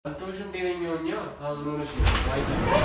አልተውሽም ጤነኛውኛ አሁን ሆነሽ ነው ዋይ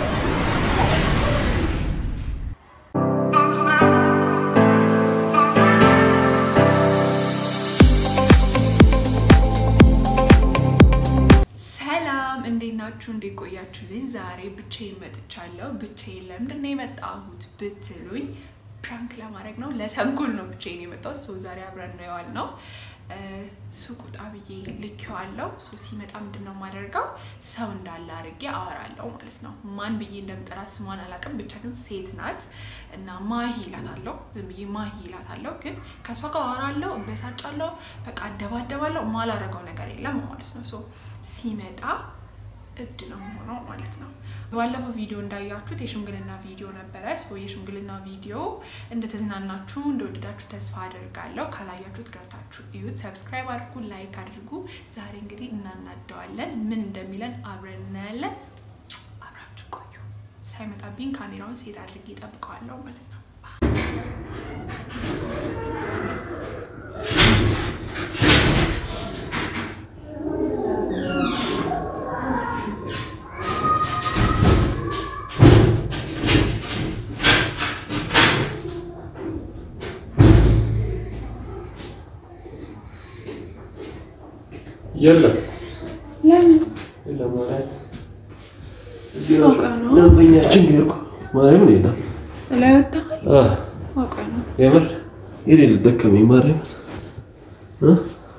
ሰላም እንዴት ናችሁ? እንዴት ቆያችሁልኝ? ዛሬ ብቻዬን መጥቻለሁ። ብቻዬን ለምንድን ነው የመጣሁት ብትሉኝ ፕራንክ ለማድረግ ነው፣ ለተንኮል ነው ብቻዬን የመጣሁት። ሰው ዛሬ አብረን ነው የዋል ነው ሱቅ ውጣ ብዬ ልኬዋለሁ። ሶ ሲመጣ ምንድን ነው የማደርገው ሰው እንዳለ አድርጌ አወራለሁ ማለት ነው። ማን ብዬ እንደምጠራ ስሟን አላውቅም፣ ብቻ ግን ሴት ናት እና ማሂ ይላታለሁ። ዝም ብዬ ማሂ ይላታለሁ። ግን ከእሷ ጋር አወራለሁ፣ እበሳጫለሁ፣ በቃ አደባደባለሁ። ማላረገው ነገር የለም ማለት ነው። ሶ ሲመጣ እብድ ነው የሆነው ማለት ነው። ባለፈው ቪዲዮ እንዳያችሁት የሽምግልና ቪዲዮ ነበረ። ሶ የሽምግልና ቪዲዮ እንደተዝናናችሁ እንደወደዳችሁ ተስፋ አድርጋለሁ። ካላያችሁት ገብታችሁ እዩት። ሰብስክራይብ አድርጉ፣ ላይክ አድርጉ። ዛሬ እንግዲህ እናናደዋለን። ምን እንደሚለን አብረን እናያለን። አብራችሁ ቆዩ። ሳይመጣብኝ ካሜራውን ሴት አድርጌ እጠብቀዋለሁ ማለት ነው። የለም ለምን የለም ማለት እዚህ አውቃ ነው። ደንበኛችን ሄድኩ ማርያም ነው የለም ላይ ወጣል አ አውቀ ነው የምር የሌለ ደከመኝ ማርያም እ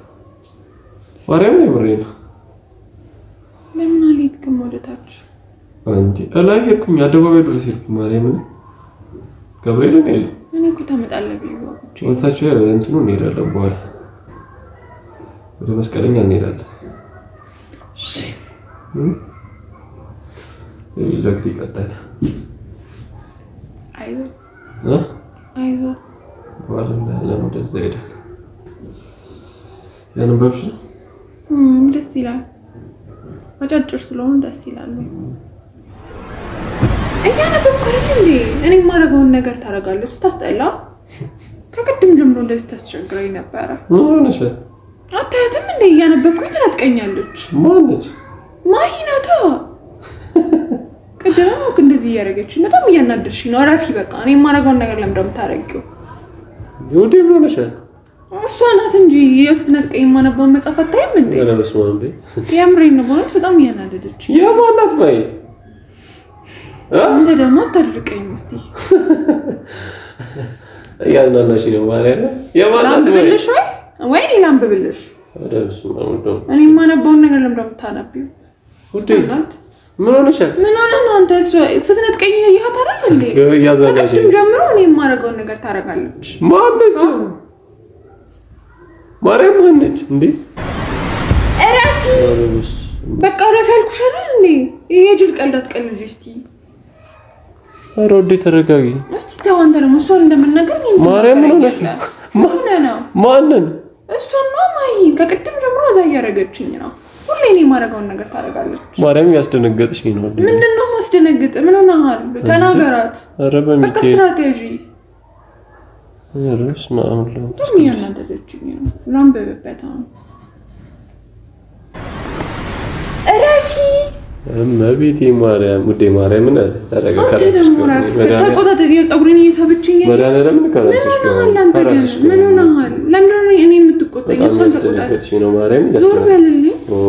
ማርያም የምር ነው ለምን አልሄድክም ወደታች? አንቺ እላይ ሄድኩኝ አደባባይ ድረስ ሄድኩኝ ማርያምን ገብርኤል ነው የለም እኔ እኮ ታመጣለህ ብዬ ወቅቼ ወታቸው እንትኑ እንሄዳለን በኋላ ወደ መስቀለኛ እንሄዳለን ለግድ ቀጠለ አይዞ እ አይዞ በኋላ እንዳለን ወደዛ ሄዳል ያነበብሽ ነው እም፣ ደስ ይላል። አጫጭር ስለሆኑ ደስ ይላሉ። እያነበብኩ አይደል እንዴ? እኔ የማደርገውን ነገር ታደርጋለች። ስታስጠላ ከቅድም ጀምሮ እንደዚህ ታስቸግረኝ ነበረ። ምን ሆነሽ አታያትም እንዴ? እያነበብኩኝ ትናጥቀኛለች። ማነች ማሂ ናታ። ቅድም እኮ እንደዚህ እያደረገችኝ በጣም እያናደድሽኝ ነው። እረፊ በቃ። እኔ የማደርገውን ነገር ለምንድን ነው የምታደርጊው? ይሁዴ ምን ሆነሽ እሷ ናት እንጂ ስትነጥቀኝ የማነባውን መጽሐፍ አታይም እንዴ? ኧረ በስመ አብ በይ የምሬን ነው በእውነት በጣም እያናደደችኝ የማናት በይ እ አንተ ደግሞ አታድርቀኝ እስቲ። እያዝናናሽ ነው ማርያም የማናት በይ ላንብብልሽ ወይ ወይ እኔ ላንብብልሽ? ኧረ በስመ አብ ወልድ ወመንፈስ እኔ የማነባውን ነገር ለምንድን ነው የምታነቢው? ውዴ ምን ሆነሻል ምን ሆነ ነው አንተ? እሷ ስትነጥቀኝ እያየሃት አይደል እንዴ? እያዝናናሽ ከቅድም ጀምሮ እኔ የማደርገውን ነገር ታደርጋለች። ማነች ማርያም ማነች እንዴ እረፊ ኧረ በስመ በቃ እረፊ ያልኩሽ አይደል እንዴ? ይሄ የጅል ቀልድ አትቀልጂ እስቲ። ኧረ ውዴ ተረጋጊ እስቲ ተው አንተ ደግሞ እሷን እንደምናገር እኔን ማርያም ምን ሆነሽ ነው? ትናገረኛለህ? ምን ሆነ ነው? ማንን እሷን ነው ማይ ከቅድም ጀምሮ እዛ እያደረገችኝ ነው። ሁሌ እኔ የማደርገውን ነገር ታደርጋለች። ማርያም እያስደነገጥሽኝ ነው ውዴ ምንድን ነው ማስደነግጥ? ምን ሆነሃል? ተናገራት። ኧረ በቃ በሚካኤል ስትራቴጂ ኧረ በስመ አብ ወልድ ወመንፈስ በጣም እያናደደችኝ ነው። ላንብብበት አሁን። እረፊ እመቤቴ ማርያም ውዴ ማርያምን ተረጋ አንተ ከራስሽ ደግሞ ጋር እረፍ። መድኃኒዓለም ተቆጣጠር። ፀጉሬን እየሳበችኝ ነው። መድኃኒዓለምን ምን ከራስሽ ጋር ሆነሃል? አንተ ግን ከራስሽ ምን ጋር ሆነሃል? ለምንድን ነው እኔ የምትቆጣኝ? በጣም እሷን ተቆጣጠር። እያስደነገጥሽኝ ነው ማርያም ዞር እያስደነገጥሽ በልልኝ። ኦ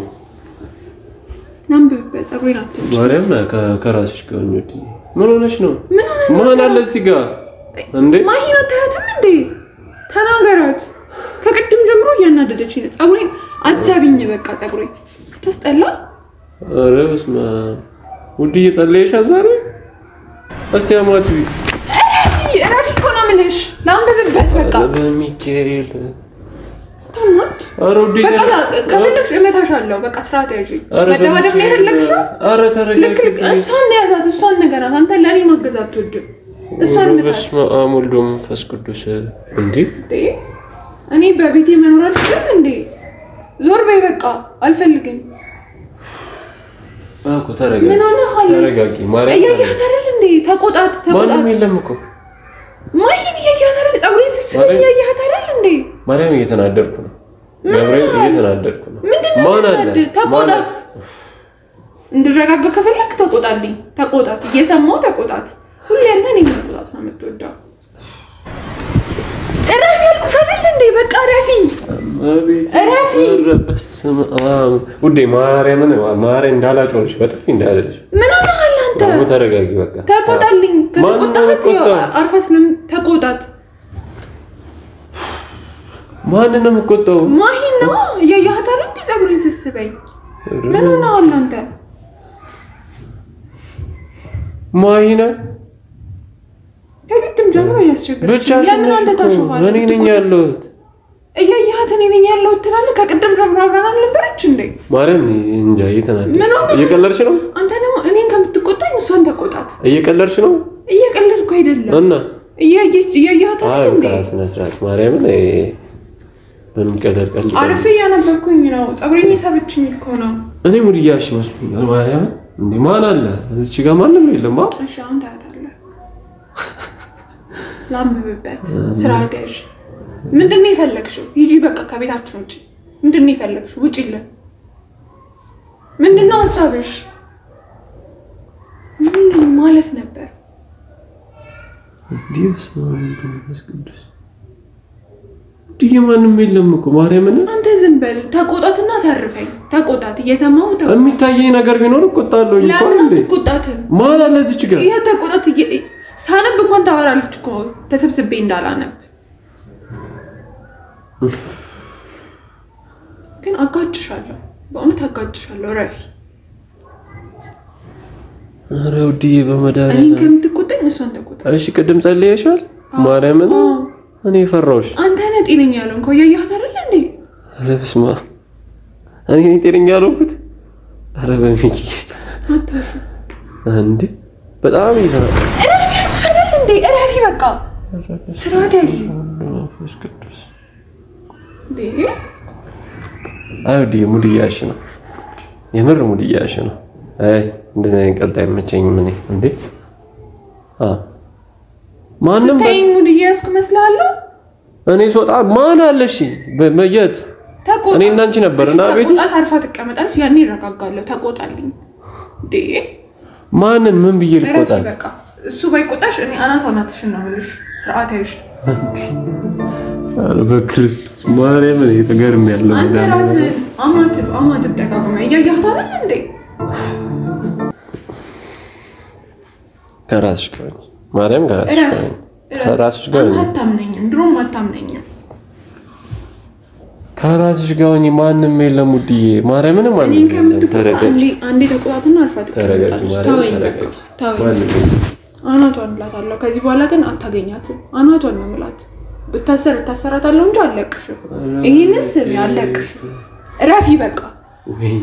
ላንብብበት። ፀጉሬን አትንጭ። ማርያም ከ- ከራስሽ ጋር ሆኜ ውዴ ምን ሆነሽ ነው ምን ሆነ ነው? ማን አለ እዚህ ጋር እንዴ ማሂን አታያትም እንዴ? ተናገራት። ከቅድም ጀምሮ እያናደደችኝ ነው። ፀጉሬን አትሳቢኝ። በቃ ፀጉሬን ታስጠላ። ኧረ በስመ አብ ውዴ እየጸለየሽ ዛሬ እስቲ አማት እረፊ እረፊ እኮ ነው የምልሽ። ላንብብበት። በቃ በሚካኤል ታማት ኧረ ውዴ በቃ ከፈለግሽ እመታሻለሁ። በቃ ስርዓት ያዥ። ኧረ መደባደብ ነው የፈለግሽው? ኧረ ልክ ልክ ተረጋጊ እሷን ያዛት። እሷን ነገራት። አንተ ለእኔ ማገዝ አትወድም። እሷን ምታት። በስመ አብ ወልድ ወመንፈስ ቅዱስ እንዴ እንዴ እኔ በቤቴ መኖር አልችልም እንዴ? ዞር በይ በቃ አልፈልግም። እኮ ተረጋጊ ምን ሆነሃል? ተረጋጊ ማርያም እያያት አይደል እንዴ? ተቆጣት ተቆጣት። ማንም የለም እኮ ማሂን እያያት አይደል? ፀጉሬን ስትስብ ማርያም- እያያት አይደል እንዴ? ማርያም እየተናደድኩ ነው ገብርኤል እየተናደድኩ ነው ምንድን ማን አለ? ለምን ተቆጣት። እንድረጋጋ ከፈለክ ተቆጣልኝ። ተቆጣት። እየሰማው ተቆጣት። ሁሌ አንተ እኔን መቆጣት ነው የምትወደው። እረፊ ያልኩሽ አይደል እንዴ? በቃ እረፊ። አቤት እረፊ። ኧረ በስመ አብ ውዴ፣ ማርያምን ማርያም እንዳላጮልሽ በጥፊ እንዳለሽ ምን ሆነሃል አንተ? ደግሞ ተረጋጊ በቃ ተቆጣልኝ። ማን ነው ከተቆጣት የሚቆጣው? አርፈ ስለም ተቆጣት። ማንን ነው የምቆጣው? ማሂ ነው እያየሃት አይደል እንዴ? ፀጉሬን ስስበኝ ምን ሆነሃል አንተ? ማሂነ ከቅድም ጀምሮ እያስቸገረች ብቻሽን ለምን ነሽ አንተ እኮ ታሾፋለህ? እኔ ነኝ ያለሁት። እያየሃት እኔ ነኝ ያለሁት ትላለህ። ከቅድም ጀምሮ አብረን አልነበረች እንዴ? ማርያም እኔ እንጃ እየተናደድሽ ምን ሆነ? እየቀለድሽ ነው? አንተ ደግሞ እኔን ከምትቆጣኝ እሷን ተቆጣት። እየቀለድሽ ነው እየቀለድኩ አይደለም። እና እያየች እያየሃት አይ አይደል እንዴ? በቃ ስነ ስርዓት ማርያምን እ፣ ምንም ቀለድ ቀልድ አርፌ እያነበብኩኝ ነው። ፀጉሬን የሳበችኝ እኮ ነው። እኔ ሙድ እያልሽ ይመስሉኛል። ማርያምን እንዴ ማን አለ እዚች ጋር ማንም የለም። አ እሺ አሁን ታያታለህ። ላንብብበት። ስርዓት ያዥ። ምንድን ነው የፈለግሽው? ሂጂ በቃ ከቤታችን ውጭ። ምንድን ነው የፈለግሽው? ውጪልን። ምንድን ነው ሀሳብሽ? ምንድን ማለት ነበር? እንዲህ በስመ አብ ወወልድ ወመንፈስ ቅዱስ እንዲህ ማንም የለም እኮ ማርያምን አንተ ዝም በል። ተቆጣትና አሳርፈኝ። ተቆጣት። እየሰማሁ ተቆጣት። የሚታየኝ ነገር ቢኖር እቆጣለሁ እንኳን ለምን እንዴ አትቆጣትም? ማን አለ እዚች ጋር ይኸው ተቆጣት። እየ- ሳነብ እንኳን ታወራለች እኮ ተሰብስቤ እንዳላነብ። ግን አጋጭሻለሁ፣ በእውነት አጋጭሻለሁ። ረፊ ኧረ ውድዬ እኔን በመድኃኒዓለም ከምትቆጣኝ እሷን ተቆጣ። እሺ ቅድም ጸልየሻል ማርያምን አዎ። እኔ ፈራሁሽ አንተ ነህ ጤነኛ ያለውን እኮ እያየሃት አይደለ እንዴ? ኧረ በስመ አብ እኔ ነኝ ጤነኛ ያልሆንኩት ኧረ በሚኪ አታሹ። እንዴ በጣም እየተና እረፊ ያልኩሽ አይደል እንዴ? እረፊ በቃ ስርዓት ያዥ መንፈስ ቅዱስ እንዴ። አይ ውድዬ ሙድ እያልሽ ነው የምር ሙድ እያልሽ ነው አይ እንደዚህ አይነት ቀልድ አይመቸኝም እኔ እንዴ አ ማንም በ- ስታይኝ ሙድ እየያዝኩ እመስልሃለሁ? እኔ ስወጣ ማን አለሽ በመየት ተቆጣ። እኔ እና አንቺ ነበርን እሺ፣ ቤት ውስጥ? ተቆጣት፣ አርፋ ትቀመጣለች። ያኔ ይረጋጋለሁ። ተቆጣልኝ እንዴ። ማንን ምን ብዬ እረፊ ልቆጣት በቃ። እሱ ባይቆጣሽ እኔ አናት አናትሽን ነው የምልሽ። ስርዓት ያዥ። ኧረ በክርስቶስ ማርያም እኔ ተገርም ያለው አንተ ራስህ አማትብ አማትብ ደጋግመህ እያየሃት አይደል እንዴ? ከራስሽ ጋር ነኝ። ማርያም ከራስሽ እረፍ ጋር ነኝ። እረፍ። ከራስሽ ጋር አንተ ነኝ። አታምነኝም፣ ድሮም አታምነኝም። ከራስሽ ጋር ሆኜ ማንም የለም ውድዬ ማርያምን ማንም እኔን የለም ከምትቆጣ ተረጋጊ አንዴ አንዴ ተቆጣትና አርፋ ተረጋጊ ትቀመጣለች። ማርያም ተወኝ በቃ ተረጋጊ ተወኝ። ማንም የለም አናቷን እላታለሁ። ከዚህ በኋላ ግን አታገኛትም። አናቷን ነው የምላት። ብታሰር እታሰራታለሁ እንጂ አለቅሽም። ይህንን ስም አለቅሽም። እረፊ በቃ ወይኔ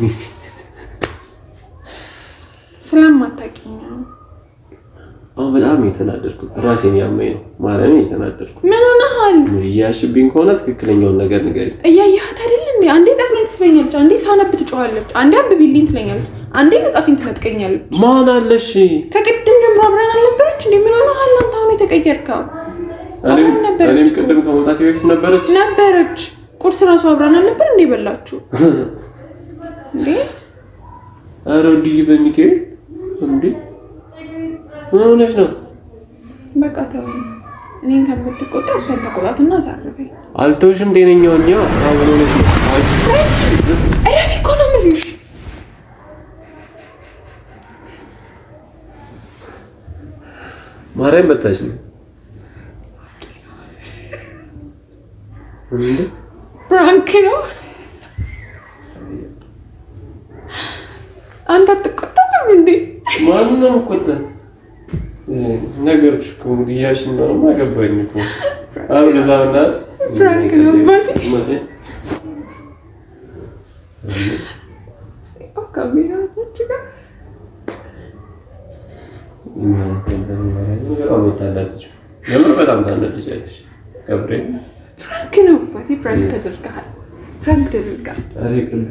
ስለማታውቂኝ ነው። አሁን በጣም የተናደድኩ ራሴን ያመኝ ነው ማርያምን የተናደድኩ ምን ሆነሃል? ሙድ እያልሽብኝ ከሆነ ትክክለኛውን ነገር ንገሪኝ እያየሃት አይደል እንዴ? አንዴ ፀጉሬን ትስበኛለች፣ አንዴ ሳነብ ትጮኻለች፣ አንዴ አብቢልኝ ትለኛለች፣ አንዴ መጻፌን ትነጥቀኛለች። ማን አለሽ ከቅድም ጀምሮ አብረን አልነበረች እንዴ? ምን ሆነሃል አንተ አሁን የተቀየርከው? እኔም አብረን ነበረች እኔም እኮ። ቅድም ከመውጣቴ በፊት ነበረች ነበረች። ቁርስ ራሱ አብረን አልነበር እንዴ በላችሁ እንዴ? ኧረ ውድዬ በሚካኤል እንዴ ምን ሆነሽ ነው በቃ ተወኝ። እኔን ከምትቆጣ እሷን ተቆጣትና አሳርፈኝ። አልተውሽም ጤነኛውኛ አሁን ምን ሆነሽ ነው አይ እረፊ እኮ ነው የምልሽ። ማርያም በታች ነው እንዴ ፍራንክ ነው። አንተ አትቆጣትም እንዴ? ማንን ነው የምቆጣት ነገሮች እኮ እንግዲህ እያልሽ እንደሆነማ ገባኝ እኮ አሁን ለዛ በእናትህ ፍራንክ ነው አባቴ። ካሜራ ሰች ጋር የምር በጣም ታናድጃለሽ ገብርኤል ፍራንክ ነው አባቴ። ፍራንክ ተደርገሃል። ፍራንክ ተደርገሃል። ኧረ ቅልብ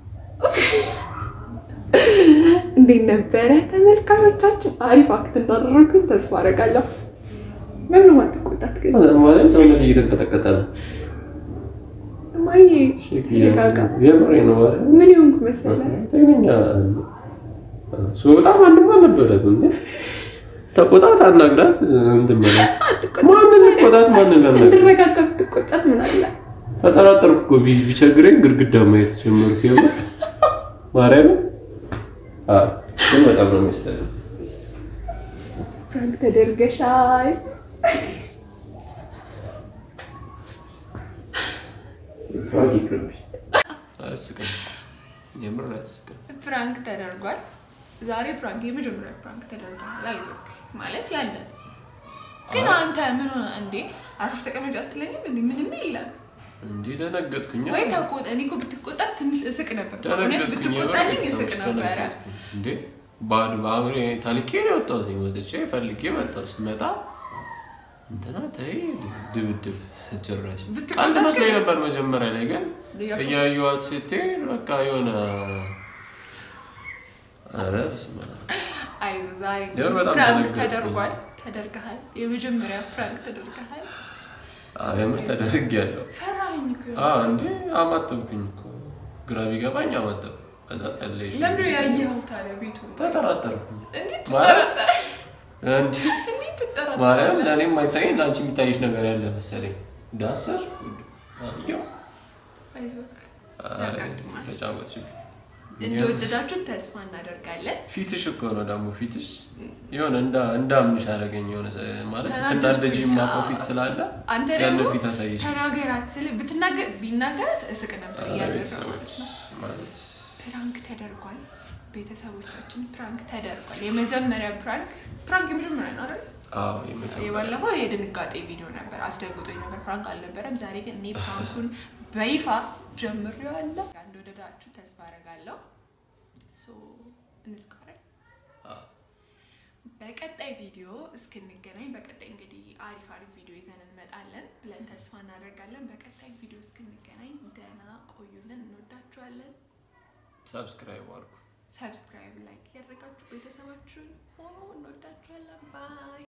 እንዴት ነበረ ተመልካቾቻችን? አሪፍ አክት እንዳደረግኩኝ ተስፋ አደርጋለሁ። ምንም አትቆጣት ግን ማለት ሰውነት እየተንቀጠቀጠ ነው ማዬ ሼክ ተረጋጋ። የምሬ ነው አይደል? ምን ይሆንኩ መሰለህ? ጤነኛ ስወጣ ማንም አልነበረም እንዴ? ተቆጣት፣ አናግራት፣ እንትን በላት። አትቆጣ። ማንን ልቆጣት? ማንን ላናግራት? እንድረጋጋ ብትቆጣት ምን አለ? ተጠራጠርኩ እኮ ቢ- ቢቸግረኝ ግድግዳ ማየት ጀመርኩ። የምር ማርያም አዎ፣ ግን በጣም ነው የሚያስጠላው። ፍራንክ ተደርገሻል። ፍራንክ ይቅርብኝ። አያስቅም፣ የምር አያስቅም። ፕራንክ ተደርጓል። ዛሬ ፕራንክ የመጀመሪያ ፕራንክ ተደርገሃል። አይዞክ ማለት ያለ ግን አንተ ምን ሆነ እንዴ? አርፈሽ ተቀመጭ አትለኝም እንዴ? ምንም የለም እንዴ ደነገጥኩኝ። ወይ ተቆጣ። እኔ እኮ ብትቆጣት ትንሽ እስቅ ነበር። እውነት ደነገጥኩኝ። ብትቆጣልኝ እስቅ ቤተሰቦች ነበረ። ደነገጥኩኝ። እንዴ ባዶ በአእምሮ ታልኬ ነው የወጣሁት። ወጥቼ ፈልጌ መጣሁ። ስመጣ እንትና ተይ ድብድብ ጭራሽ ብትቆጣት ቀልድ መስሎኝ ግን- ነበር መጀመሪያ ላይ ግን እያሾፍክ- እያየኋት ስትሄድ በቃ የሆነ ኧረ በስመ አብ። አይዞህ ዛሬ የምር በጣም ፕራንክ ደነገጥኩኝ። ተደርጓል። ተደርገሃል። የመጀመሪያ ፕራንክ ተደርገሃል። አዎ የምር ተደርጌያለሁ። ፈራኸኝ እኮ አዎ እንዴ አማተብኩኝ እኮ ግራ ቢገባኝ አማተብኩ። ከዛ ጸለይሽ ለምንድን ነው ያየኸው ታዲያ ቤቱ? ተጠራጠርኩኝ። እንዴት ማለት- ትጠራጠራለህ? እንዴ እንዴት ትጠራጠራለህ? ማርያም ለእኔ የማይታየኝ ለአንቺ የሚታይሽ ነገር ያለ መሰለኝ። ዳሰስኩ አየሁ። አይዞህ አይ፣ ያጋጥማል። ተጫወትሽብኝ። እንደወደዳችሁት ተስፋ እናደርጋለን። ፊትሽ እኮ ነው ደግሞ ፊትሽ የሆነ እንዳ እንዳምንሽ አደረገኝ። የሆነ ሰ- ማለት ስትናደጂ ተናደድኩኝ። የማውቀው አዎ። ፊት ስላለ አንተ ያንን ደግሞ ፊት አሳየሽ። ተናገራት ስል ብትናገር ቢናገራት እስቅ ነበር ኧረ እያደረገ ቤተሰቦች ማለት ነው። ማለት ፕራንክ ተደርጓል። ቤተሰቦቻችን ፕራንክ ተደርጓል። የመጀመሪያ ፕራንክ ፕራንክ የመጀመሪያ ነው አይደል? አዎ የመጀመሪያ የባለፈው የድንጋጤ ቪዲዮ ነበር፣ አስደንግጦኝ ነበር። ፕራንክ አልነበረም። ዛሬ ግን እኔ ፕራንኩን በይፋ ጀምሬዋለሁ። እንደወደዳችሁ ተስፋ አደርጋለሁ። ሶ እንዝጋለን። አዎ። በቀጣይ ቪዲዮ እስክንገናኝ በቀጣይ እንግዲህ አሪፍ አሪፍ ቪዲዮ ይዘን እንመጣለን ብለን ተስፋ እናደርጋለን። በቀጣይ ቪዲዮ እስክንገናኝ ደህና ቆዩልን። እንወዳችኋለን። ሰብስክራይብ አድርጉ። ሰብስክራይብ፣ ላይክ ያደረጋችሁ ቤተሰባችሁን ሆኖ እንወዳችኋለን። ባይ